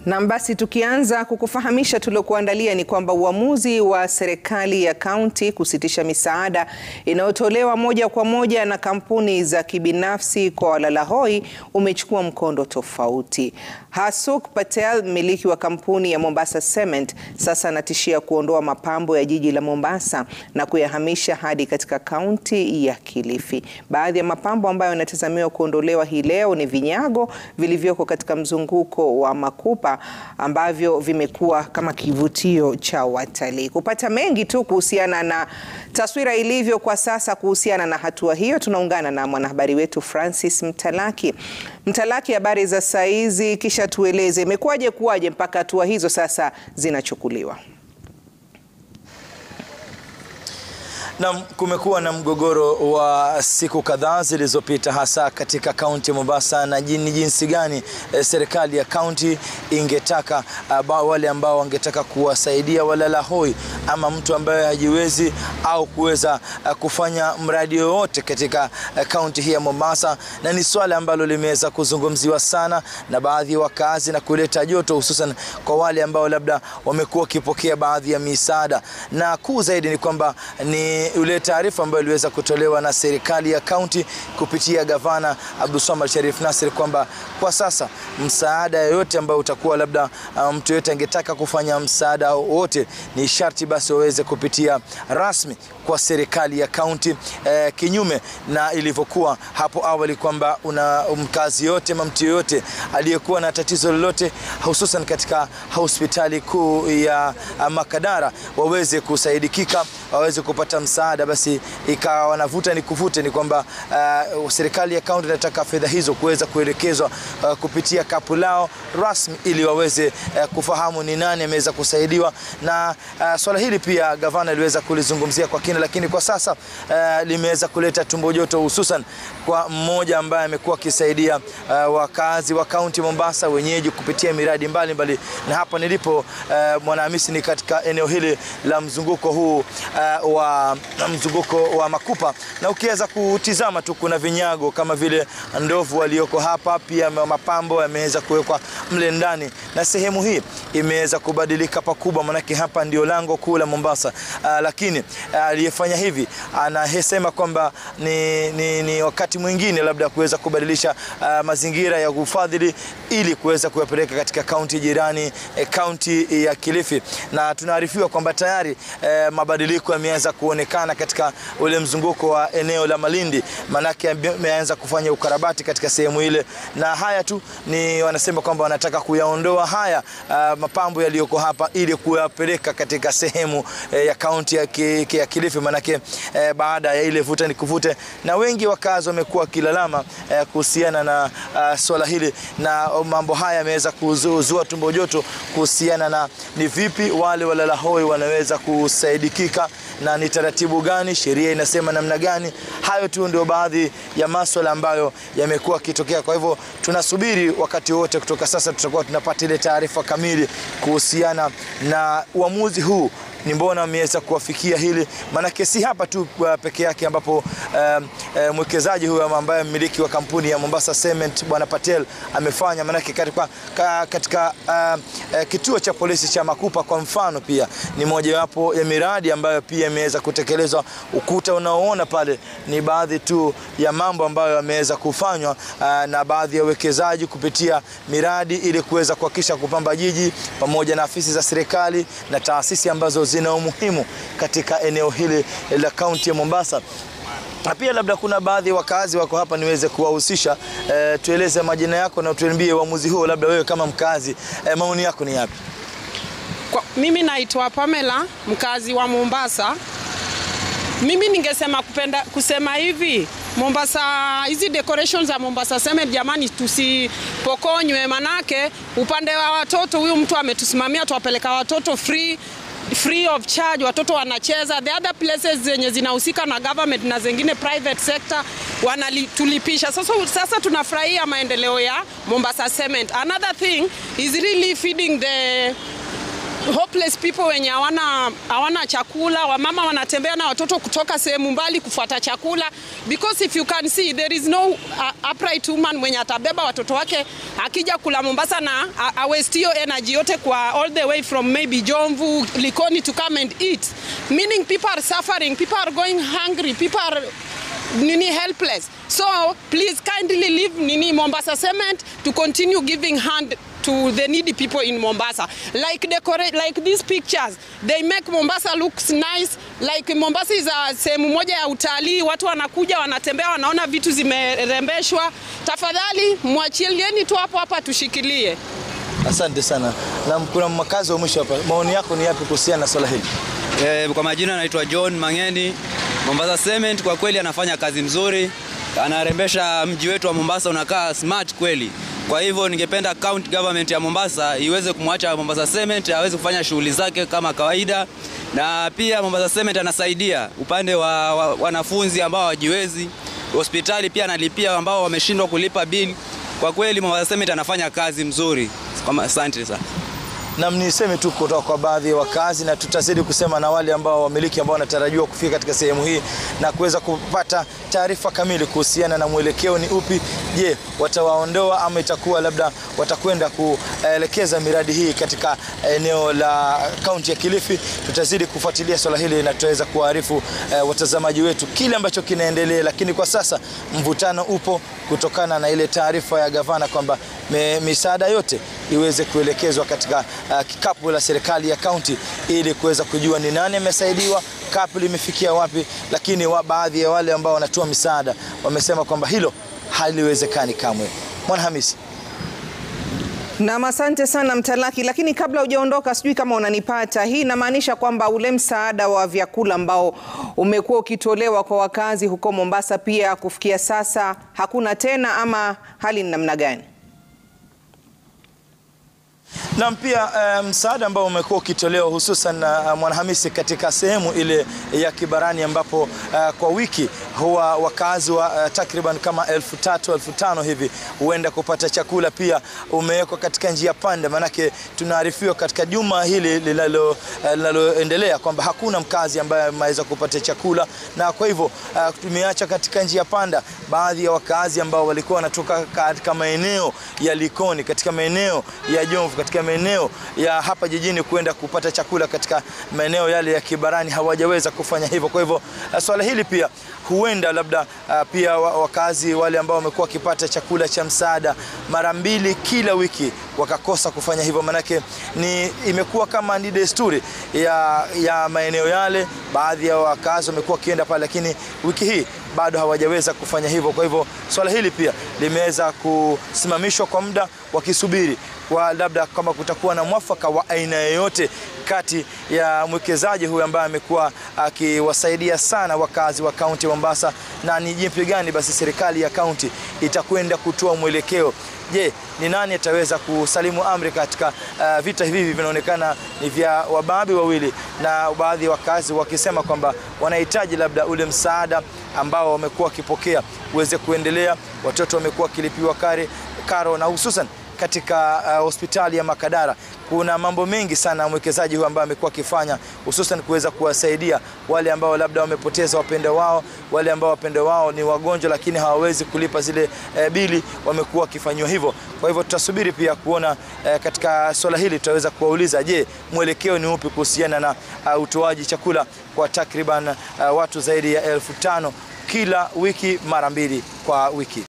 Na basi tukianza kukufahamisha tuliokuandalia ni kwamba uamuzi wa serikali ya kaunti kusitisha misaada inayotolewa moja kwa moja na kampuni za kibinafsi kwa walalahoi umechukua mkondo tofauti. Hasuk Patel, mmiliki wa kampuni ya Mombasa Cement, sasa anatishia kuondoa mapambo ya jiji la Mombasa na kuyahamisha hadi katika kaunti ya Kilifi. Baadhi ya mapambo ambayo yanatazamiwa kuondolewa hii leo ni vinyago vilivyoko katika mzunguko wa Makupa ambavyo vimekuwa kama kivutio cha watalii. Kupata mengi tu kuhusiana na taswira ilivyo kwa sasa kuhusiana na hatua hiyo, tunaungana na mwanahabari wetu Francis Mtalaki. Mtalaki, habari za saa hizi, kisha tueleze imekuwaje kuwaje mpaka hatua hizo sasa zinachukuliwa? Na kumekuwa na mgogoro wa siku kadhaa zilizopita hasa katika kaunti ya Mombasa na ni jinsi gani eh, serikali ya kaunti ingetaka uh, wale ambao wangetaka kuwasaidia walalahoi ama mtu ambaye hajiwezi au kuweza uh, kufanya mradi yoyote katika kaunti uh, hii ya Mombasa, na ni swala ambalo limeweza kuzungumziwa sana na baadhi ya wakazi na kuleta joto, hususan kwa wale ambao labda wamekuwa wakipokea baadhi ya misaada, na kuu zaidi ni kwamba ni ule taarifa ambayo iliweza kutolewa na serikali ya kaunti kupitia gavana Abdulswamad Sharif Nassir kwamba kwa sasa msaada yoyote ambao utakuwa labda uh, mtu yoyote angetaka kufanya msaada wote ni sharti basi waweze kupitia rasmi kwa serikali ya kaunti eh, kinyume na ilivyokuwa hapo awali kwamba una mkazi yote ama mtu yoyote aliyekuwa na tatizo lolote hususan katika hospitali kuu ya Makadara waweze kusaidikika waweze kupata msaada, basi ikawa wanavuta ni kuvute, ni kwamba uh, serikali ya kaunti inataka fedha hizo kuweza kuelekezwa uh, kupitia kapu lao rasmi ili waweze uh, kufahamu ni nani ameweza kusaidiwa, na uh, swala hili pia gavana aliweza kulizungumzia kwa kina, lakini kwa sasa uh, limeweza kuleta tumbo joto, hususan kwa mmoja ambaye amekuwa akisaidia uh, wakazi wa kaunti Mombasa wenyeji kupitia miradi mbalimbali mbali. Na hapa nilipo uh, Mwanahamisi ni katika eneo hili la mzunguko huu uh, wa mzunguko wa Makupa, na ukiweza kutizama tu kuna vinyago kama vile ndovu walioko hapa, pia mapambo yameweza kuwekwa mle ndani, na sehemu hii imeweza kubadilika pakubwa, manake hapa ndio lango kuu la Mombasa. Uh, lakini aliyefanya uh, hivi anasema kwamba ni, ni, ni wakati mwingine labda kuweza kubadilisha uh, mazingira ya ufadhili ili kuweza kuyapeleka katika kaunti jirani kaunti eh, ya Kilifi, na tunaarifiwa kwamba tayari eh, mabadiliko yameanza kuonekana katika ule mzunguko wa eneo la Malindi, manake ameanza kufanya ukarabati katika sehemu ile, na haya tu ni wanasema kwamba wanataka kuyaondoa haya uh, mapambo yaliyoko hapa ili kuyapeleka katika sehemu eh, ya kaunti ya, ki, ya Kilifi, manake eh, baada ya ile vuta ni kuvute, na wengi wakazi wamekuwa wakilalama eh, kuhusiana na uh, swala hili, na mambo haya yameweza kuzua tumbo joto kuhusiana na ni vipi wale walalahoi wanaweza kusaidikika na ni taratibu gani, sheria inasema namna gani. Hayo tu ndio baadhi ya maswala ambayo yamekuwa yakitokea. Kwa hivyo tunasubiri wakati wote kutoka sasa, tutakuwa tunapata ile taarifa kamili kuhusiana na uamuzi huu ni mbona ameweza kuwafikia hili, maanake si hapa tu peke yake ambapo um, um, mwekezaji huyu ambaye mmiliki wa kampuni ya Mombasa Cement bwana Patel amefanya, maanake katika, katika uh, uh, kituo cha polisi cha Makupa kwa mfano, pia ni mojawapo ya miradi ambayo pia imeweza kutekelezwa. Ukuta unaoona pale ni baadhi tu ya mambo ambayo yameweza kufanywa uh, na baadhi ya wekezaji kupitia miradi ili kuweza kuhakikisha kupamba jiji pamoja na afisi za serikali na taasisi ambazo zina umuhimu katika eneo hili la kaunti ya Mombasa na pia labda kuna baadhi ya wakazi wako hapa niweze kuwahusisha. E, tueleze majina yako na tuambie uamuzi huo, labda wewe kama mkazi e, maoni yako ni yapi? Kwa, mimi naitwa Pamela mkazi wa Mombasa. Mimi ningesema kupenda kusema hivi Mombasa, hizi decorations za Mombasa Cement jamani, tusipokonywe, manake upande wa watoto, huyu mtu ametusimamia tuwapeleka watoto free free of charge, watoto wanacheza. The other places zenye zinahusika na government na zingine private sector wanatulipisha. Sasa, sasa tunafurahia maendeleo ya Mombasa Cement. Another thing is really feeding the hopeless people wenye hawana hawana chakula, wamama wanatembea na watoto kutoka sehemu mbali kufuata chakula, because if you can see there is no uh, upright woman mwenye atabeba watoto wake akija kula Mombasa na a waste hiyo energy yote kwa all the way from maybe Jomvu, Likoni to come and eat, meaning people are suffering, people are going hungry, people are nini helpless. So please kindly leave nini Mombasa Cement to continue giving hand to the needy people in Mombasa. Like decorate, like these pictures, they make Mombasa looks nice. Like Mombasa is a sehemu moja ya utalii, watu wanakuja wanatembea, wanaona vitu zimerembeshwa. Tafadhali mwachilieni tu hapo hapa tushikilie. Asante sana. Na kuna makazi wa mwisho hapa, maoni yako ni yapi kuhusiana na swala hili? Eh, kwa majina anaitwa John Mangeni. Mombasa Cement kwa kweli anafanya kazi mzuri, anarembesha mji wetu wa Mombasa unakaa smart kweli. Kwa hivyo ningependa county government ya Mombasa iweze kumwacha Mombasa Cement aweze kufanya shughuli zake kama kawaida, na pia Mombasa Cement anasaidia upande wa, wa wanafunzi ambao hawajiwezi, hospitali pia analipia ambao wameshindwa kulipa bili. Kwa kweli Mombasa Cement anafanya kazi mzuri. Asante sana. Na niseme tu kutoka kwa baadhi ya wakazi, na tutazidi kusema na wale ambao wamiliki ambao wanatarajiwa kufika katika sehemu hii na kuweza kupata taarifa kamili kuhusiana na mwelekeo ni upi. Je, watawaondoa ama itakuwa labda watakwenda kuelekeza miradi hii katika eneo la kaunti ya Kilifi? Tutazidi kufuatilia swala hili na tutaweza kuwaarifu eh, watazamaji wetu kile ambacho kinaendelea, lakini kwa sasa mvutano upo kutokana na ile taarifa ya gavana kwamba misaada yote iweze kuelekezwa katika uh, kikapu la serikali ya kaunti ili kuweza kujua ni nani amesaidiwa, kapu limefikia wapi. Lakini wa baadhi ya wale ambao wanatoa misaada wamesema kwamba hilo haliwezekani kamwe. Mwanahamisi. Nam, asante sana Mtalaki, lakini kabla hujaondoka, sijui kama unanipata. Hii inamaanisha kwamba ule msaada wa vyakula ambao umekuwa ukitolewa kwa wakazi huko Mombasa pia kufikia sasa hakuna tena, ama hali ni namna gani? Na pia msaada um, ambao umekuwa ukitolewa hususan uh, Mwanahamisi, katika sehemu ile ya Kibarani ambapo uh, kwa wiki huwa wakazi wa uh, takriban kama elfu tatu elfu tano hivi huenda kupata chakula, pia umewekwa katika njia panda. Maanake tunaarifiwa katika juma hili linaloendelea uh, kwamba hakuna mkazi ambaye ameweza kupata chakula, na kwa hivyo uh, tumeacha katika njia panda baadhi ya wakazi ambao walikuwa wanatoka katika maeneo ya Likoni, katika maeneo ya Jomvu, katika maeneo ya hapa jijini kwenda kupata chakula katika maeneo yale ya Kibarani hawajaweza kufanya hivyo. Kwa hivyo swala hili pia huenda labda uh, pia wakazi wale ambao wamekuwa wakipata chakula cha msaada mara mbili kila wiki wakakosa kufanya hivyo, manake ni imekuwa kama ni desturi ya, ya maeneo yale. Baadhi ya wakazi wamekuwa wakienda pale, lakini wiki hii bado hawajaweza kufanya hivyo. Kwa hivyo swala hili pia limeweza kusimamishwa kwa muda wakisubiri kwa labda kama kutakuwa na mwafaka wa aina yoyote kati ya mwekezaji huyu ambaye amekuwa akiwasaidia sana wakazi wa kaunti ya Mombasa, na ni jinsi gani basi serikali ya kaunti itakwenda kutoa mwelekeo. Je, ni nani ataweza kusalimu amri katika uh, vita hivi vinaonekana ni vya wababi wawili, na baadhi ya wakazi wakisema kwamba wanahitaji labda ule msaada ambao wamekuwa wakipokea uweze kuendelea. Watoto wamekuwa wakilipiwa karo, karo na hususan katika uh, hospitali ya Makadara kuna mambo mengi sana mwekezaji huyu ambaye amekuwa akifanya hususan kuweza kuwasaidia wale ambao labda wamepoteza wapendo wao, wale ambao wapendo wao ni wagonjwa lakini hawawezi kulipa zile eh, bili, wamekuwa wakifanyiwa hivyo. Kwa hivyo tutasubiri pia kuona eh, katika swala hili tutaweza kuwauliza, je, mwelekeo ni upi kuhusiana na uh, utoaji chakula kwa takriban uh, watu zaidi ya elfu tano kila wiki mara mbili kwa wiki.